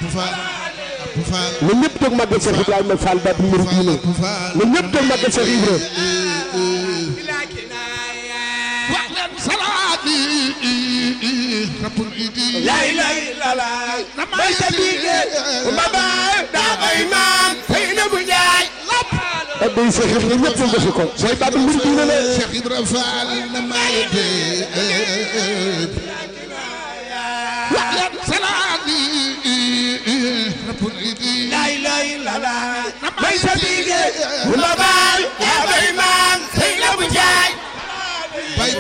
na ñëpp toog màggal Cheikh Ibrahima Fall Babu Mouridina na ñëpp toog màggal Cheikh Ibrahima la ilaha illallah may sa biige ma baay daa koy naan fay na bu njaay ak day Cheikh Ibrahima ñëpp toog defi ko mooy Babu Mouridina la Cheikh Ibra Fall na maye déet waxyan salaati rabbul idi la ilaha illallah may sa biige ma baay